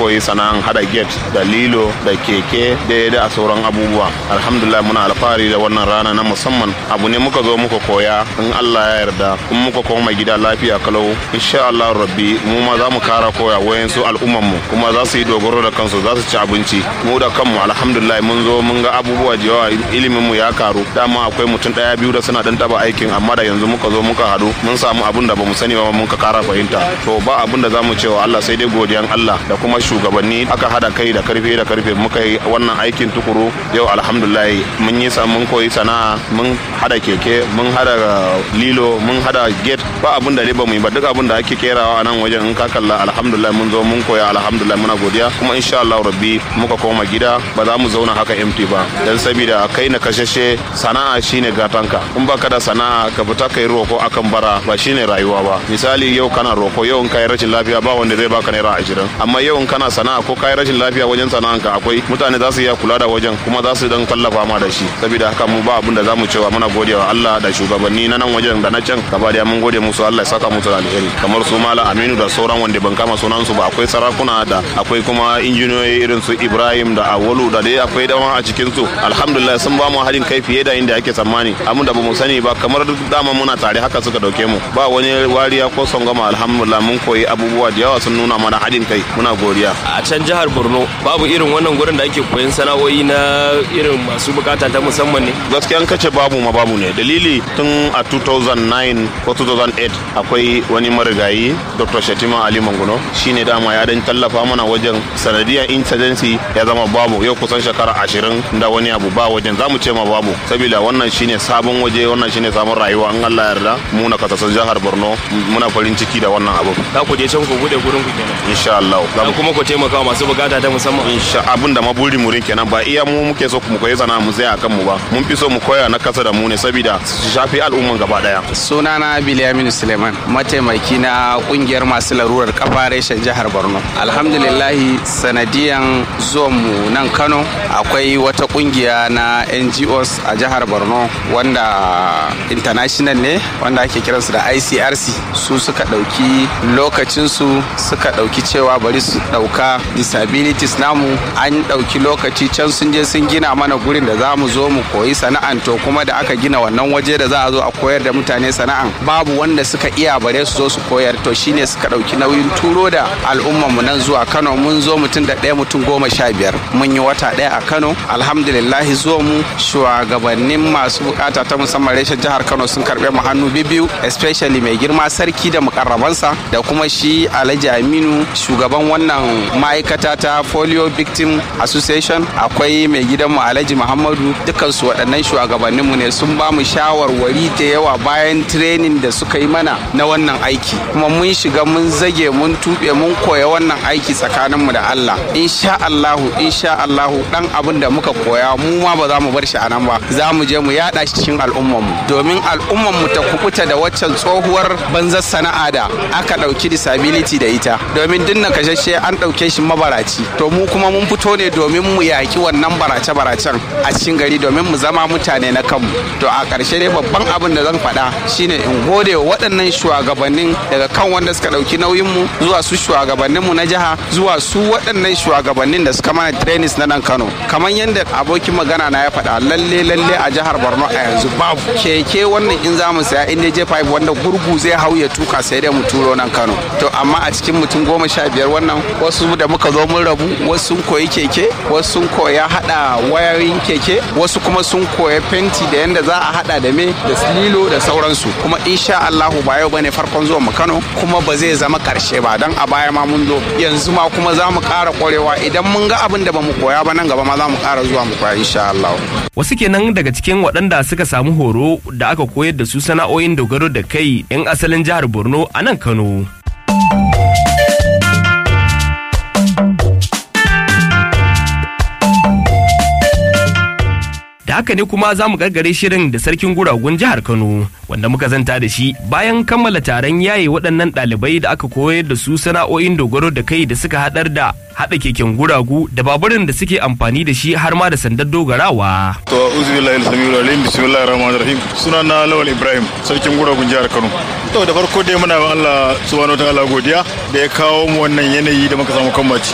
koyi sana'an hada gate da lilo da keke da da sauran abubuwa alhamdulillah muna alfahari da wannan rana na musamman abu ne muka zo muka koya in Allah ya yarda kuma muka koma gida lafiya kalau insha Allah rabbi mu ma za mu kara koya wayan su al'umman mu kuma za su yi dogaro da kansu za su ci abinci mu da kanmu alhamdulillah mun zo mun ga abubuwa da yawa ilimin mu ya karu dama akwai mutum daya biyu da suna dan taba aikin amma da yanzu muka zo muka hadu mun samu abun da bamu sani ba mun ka kara fahimta to ba abun da zamu cewa Allah sai dai godiyan Allah da kuma shugabanni aka hada kai da karfe da karfe muka yi wannan aikin tukuru yau alhamdulillah mun yi mun koyi sana'a mun hada keke mun hada lilo mun hada gate ba abun da dai bamu yi ba duk abun da ake kerawa a nan wajen in ka kalla alhamdulillah mun zo mun koya alhamdulillah muna godiya kuma insha Allah rabbi muka koma gida ba za mu zauna haka empty ba dan saboda kai na kashashe sana'a shine gatanka in baka da sana'a ka fita kai roko akan bara ba shine rayuwa ba misali yau kana roko yau in kai rashin lafiya ba wanda zai baka naira ashirin amma yau in kana sana'a ko kai rashin lafiya wajen sana'anka akwai mutane za su iya kula da wajen kuma za su dan kallafa ma da shi saboda haka mu ba abin da zamu cewa muna godewa Allah da shugabanni na nan wajen da na can gaba da mun gode musu Allah ya saka musu da alheri kamar su Malam Aminu da sauran wanda ban kama sunan su ba akwai sarakuna da akwai kuma injiniyoyi irin su Ibrahim da Awalu da dai akwai dama a cikin su alhamdulillah sun ba mu haɗin kai fiye da inda ake tsammani amma da bamu sani ba kamar dama muna tare haka suka dauke mu ba wani wariya ko songama alhamdulillah mun koyi abubuwa da yawa sun nuna mana haɗin kai muna godiya a can jihar Borno babu irin wannan gurin da ake koyon sana'o'i na irin masu bukata ta musamman ne gaskiya an kace babu ma babu ne dalili tun a 2009 ko 2008 akwai wani marigayi Dr. Shatima Ali Manguno shine dama ya dan tallafa mana wajen sanadiyar insurgency ya zama babu yau kusan shekara ashirin da wani abu ba wajen zamu ce ma babu saboda wannan shine sabon waje wannan shine sabon rayuwa an Allah yarda mu na kasashen jihar Borno muna farin ciki da wannan abu za ku je can ku bude gurin ku kenan insha Allah za kuma ku taimaka wa masu bukata ta musamman insha abin da maburi mu kenan ba iya mu muke so mu koyi sana'a mu sai akan mu ba mun fi so mu koya na kasa da mu ne saboda su shafi al'umman gaba daya sunana Bilyamin Suleiman mataimaki na kungiyar masu larurar kafa reshen jihar Borno alhamdulillah sanadiyan zuwan mu nan Kano akwai wata kungiya na NGOs a jihar Borno wanda international ne wanda ake kiransu da ICRC su suka dauki lokacinsu suka dauki cewa bari su dauka disabilities namu an dauki lokaci can sun je sun gina mana gurin da za mu zo mu koyi sana'an to kuma da aka gina wannan waje da za a zo a koyar da mutane sana'an babu wanda suka iya bare su zo su koyar to shine suka dauki nauyin turo da al'umman mu nan zuwa Kano mun zo mutum da ɗaya mutum goma sha biyar mun yi wata ɗaya a Kano alhamdulillah zuwa mu shugabannin masu bukata ta musamman reshen jihar Kano sun karɓe mu hannu biyu especially mai girma sarki da mukarrabansa da kuma shi Alhaji Aminu shugaban wannan ma'aikata ta Folio Victim Association akwai mai gidanmu Alhaji Muhammadu dukansu waɗannan shugabanninmu ne sun ba mu shawarwari da yawa bayan training da suka yi mana na wannan aiki kuma mun shiga mun zage mun tuɓe mun koya wannan aiki tsakaninmu da Allah insha Allahu insha Allahu dan abin da muka koya mu ma ba za mu bar shi a nan ba za mu je mu yaɗa shi cikin al'ummarmu domin al'ummarmu ta kubuta da waccan tsohuwar banzar sana'a da aka ɗauki disability da ita domin dinna kashashe an ɗauke shi mabaraci to mu kuma mun fito ne domin mu yaƙi wannan barace-baracen a cikin gari domin mu zama mutane na kanmu to a ƙarshe dai babban abin da zan faɗa shine in gode wa waɗannan shugabannin daga kan wanda suka ɗauki nauyinmu zuwa su shugabanninmu na jiha zuwa su waɗannan shugabannin da suka mana trainings na nan kano kamar yadda abokin magana na ya faɗa lalle lalle a jihar borno a yanzu babu keke wannan in za mu saya in je 5 wanda gurgu zai hau ya tuka sai dai mu turo nan kano to amma a cikin mutum goma sha biyar wannan wasu da muka zo mun rabu wasu sun koyi keke wasu sun koya hada wayoyin keke wasu kuma sun koya fenti da yanda za a hada da me da lilo da sauransu kuma insha Allahu ba yau bane farkon zuwa mu Kano kuma ba zai zama karshe ba dan a baya ma mun zo yanzu ma kuma za mu ƙara ƙwarewa idan mun ga abin da ba mu koya ba nan gaba ma za mu ƙara zuwa mu koya insha Allah wasu kenan daga cikin waɗanda suka samu horo da aka koyar da su sana'o'in dogaro da kai 'yan asalin jihar Borno a nan Kano da haka ne kuma za mu gargare shirin da sarkin guragun jihar Kano wanda muka zanta da shi bayan kammala taron yaye waɗannan ɗalibai da aka koyar da su sana'o'in dogaro da kai da suka haɗar da haɗa keken guragu da baburin da suke amfani da shi har ma da sandar dogarawa. To uzu billahi samiul alim bismillahir rahmanir rahim sunana Lawal Ibrahim sarkin guragun jihar Kano. To da farko dai muna ga Allah subhanahu wataala godiya da ya kawo mu wannan yanayi da muka samu kan ciki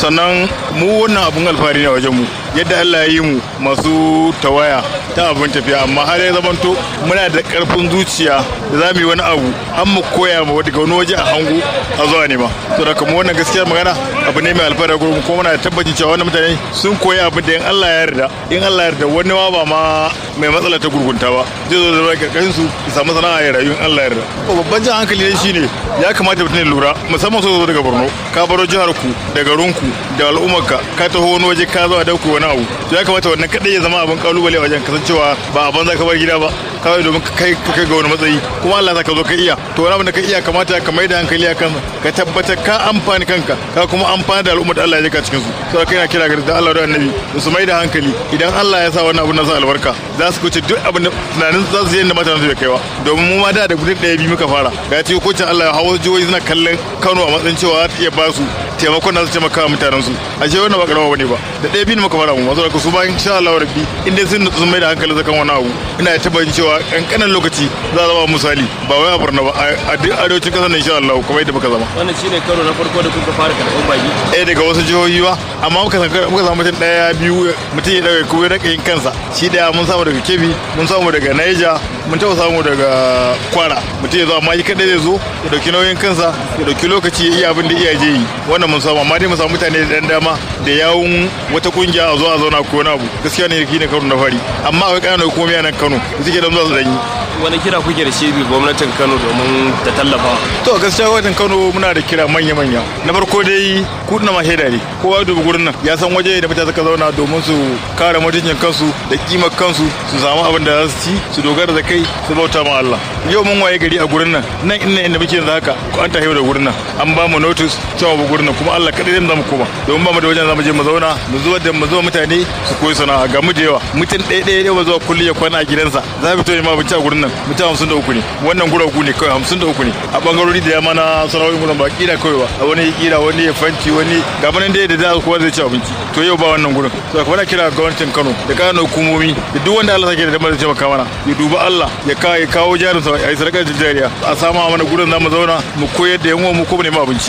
sannan mu wannan abun alfahari ne wajen mu yadda Allah ya yi mu masu tawaya ta abin tafiya amma har ya zamanto muna da karfin zuciya da za mu yi wani abu an mu koya ma daga wani waje a hango a zuwa nema to da kuma wannan gaskiyar magana abu ne mai alfahari gurin kuma muna da tabbacin cewa wannan mutane sun koyi abin da in Allah ya yarda in Allah ya yarda wani ma ba ma mai matsala ta gurgunta ba zai zo da zama karkashin su ya samu sana'a ya rayu in Allah ya yarda babban jan hankali ne shine ya kamata mutum ya lura musamman so zo daga Borno ka baro jihar ku da garin ku da al'ummarka ka taho wani waje ka zo a dauko wani abu to ya kamata wannan kadai ya zama abin kalubale a wajen kasancewa ba a banza ka bar gida ba kawai domin kai ka kai ga wani matsayi kuma Allah ka zo ka iya to wani abin da ka iya kamata ka mai da hankali akan ka tabbatar ka amfani kanka ka kuma amfani da al'ummar da Allah ya jika cikin su to kai na kira ga da Allah da Annabi da su mai da hankali idan Allah ya sa wannan abin na sa albarka za su kuce duk abin da tunanin za su yi da mutanen su bai kaiwa domin mu ma da da gudun ɗaya biyu muka fara ga ci kocin Allah ya hawo jihohi suna kallon Kano a matsayin cewa za ta iya ba su taimakon da su taimaka wa mutanen su a ce wannan ba karama bane ba da ɗaya biyu muka fara mu masu da su ba insha Allah rabbi inda sun sun mai da hankali zakan wani abu ina tabbacin cewa kankanin lokaci za a zama misali ba wai a Borno ba a duk arewacin kasar nan insha Allah kuma yadda muka zama wannan shine karo na farko da kuka fara karɓar baki ɗaya daga wasu jihohi ba amma muka muka samu mutum ɗaya biyu mutum ya daga kuma ya yin kansa shi ɗaya mun samu daga Kebbi mun samu daga Niger mun taɓa samu daga Kwara mutum ya zo amma shi kaɗai zai zo ya ɗauki nauyin kansa ya ɗauki lokaci ya iya abin da iyaye yi wannan mun samu amma dai mun samu mutane da ɗan dama da yawun wata kungiya a zo a zauna ko wani abu gaskiya ne ne karo na fari amma akwai ƙananan hukumomi a nan Kano da suke dan zuwa su danyi wani kira kuke da shi gwamnatin Kano domin ta tallafa to gaskiya gwamnatin Kano muna da kira manya-manya na farko dai kudin ma shaida ne kowa dubi gurin nan ya san waje da mutane suka zauna domin su kare mutuncin kansu da kimar kansu su samu abin da za su ci su dogara da kai su bauta ma Allah yau mun waye gari a gurin nan nan inda inda muke yanzu haka ko an tafi da gurin nan an ba mu notice cewa mu gurin nan kuma Allah kadai zai mu koma domin ba mu da wajen zamu je mu zauna mu zuwa da mu zuwa mutane su koyi sana'a ga mu da yawa mutum ɗaya ɗaya ɗaya zuwa kulli ya kwana a gidansa za mu fito ne ma abinci a gurin nan mutum hamsin da uku ne wannan guragu ne kawai hamsin da uku ne a bangarori da yamma na sana'o'in gurin ba kira kawai ba a wani ya kira wani ya fanci wani ga nan dai da za kowa zai ci abinci to yau ba wannan gurin to kuma na kira gwamnatin Kano da kana hukumomi da duk wanda Allah sake da damar da taimaka mana ya duba Allah ya kawo ya kawo jarin sa a yi sadakar jariya a sama mana gurin zamu zauna mu koyar da yan uwan mu ko mu nemi abinci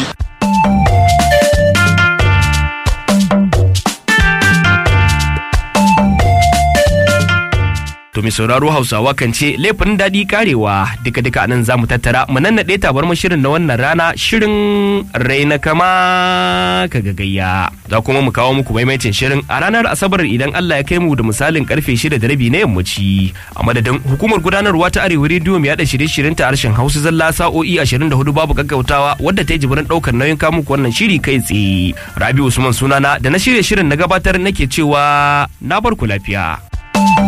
To mai sauraro Hausawa kan ce laifin daɗi karewa duka duka anan za mu tattara mu nannaɗe tabar shirin na wannan rana shirin raina kama ka gagayya. Za kuma mu kawo muku maimaitin shirin a ranar Asabar idan Allah ya kai mu da misalin karfe shida da rabi na yammaci. A madadin hukumar gudanarwa ta Arewa rediyo mai yaɗa shirye-shiryen ta harshen Hausa zalla sa'o'i 24 babu gaggautawa wadda ta yi jibirin ɗaukar nauyin kamu wannan shiri kai tsaye. Rabi Usman sunana da na shirye shirin na gabatar nake cewa na bar ku lafiya.